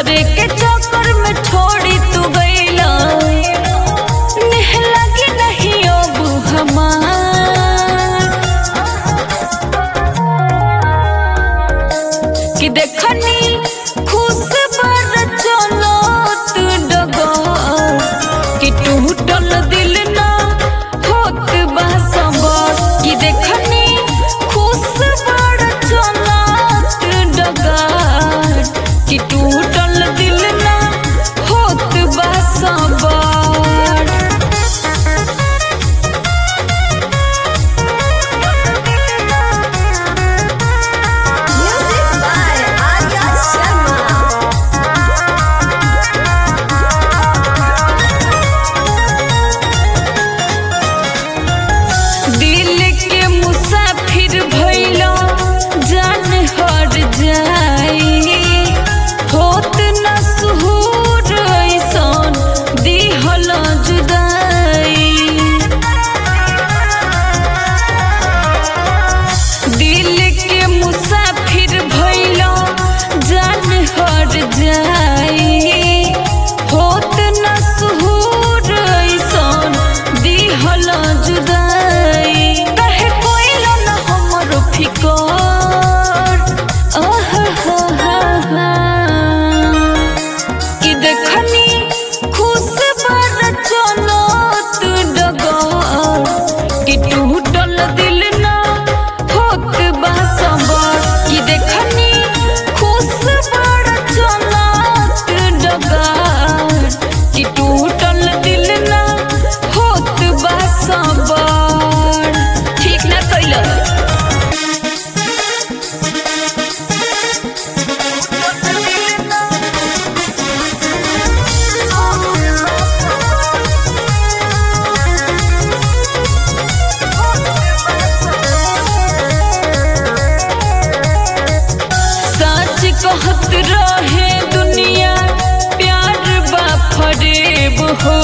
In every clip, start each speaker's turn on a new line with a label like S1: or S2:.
S1: दूसरे के चक्कर में छोड़ी तू गईला नेह लगे नहीं अब हमार कि देखनी खुश बर चलो तू डगर कि टूटल दिल ना होत बा सबर कि देखनी खुश बर चलो तू डगर कि टूटल दिल ना होत बा सबर
S2: Music by Arya Sharma.
S1: दिल के मुसाफिर भइलो जान हर जाई होत न सुहूर ऐसन दिहल जुदाई दिल के मुसाफिर भइलो जान हर जाई होत न सुहूर ऐसन दिहल जुदाई कहे कोइलो न हमरो फिकर आहा कि देखनी खुश बर चलो तू डगर कि टूटल दिल ना होत बा सबर कि देखनी खुश बर चलो तू डगर कि टूटल दिल ना होत बा सबर ठीक ना कइला सच कहत रहे दुनिया प्यार बा फरेब हो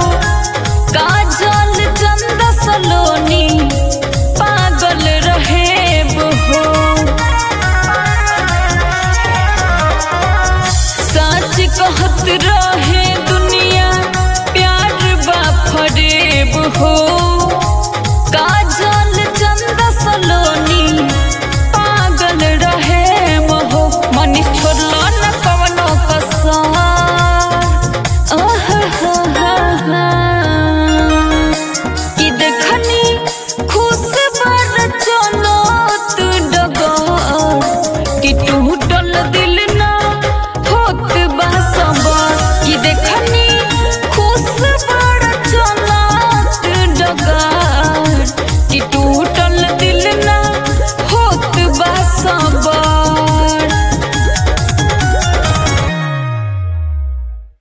S1: काजल चंद सलोनी पागल रहेब हो सच कहत रहे दुनिया प्यार बा फरेब हो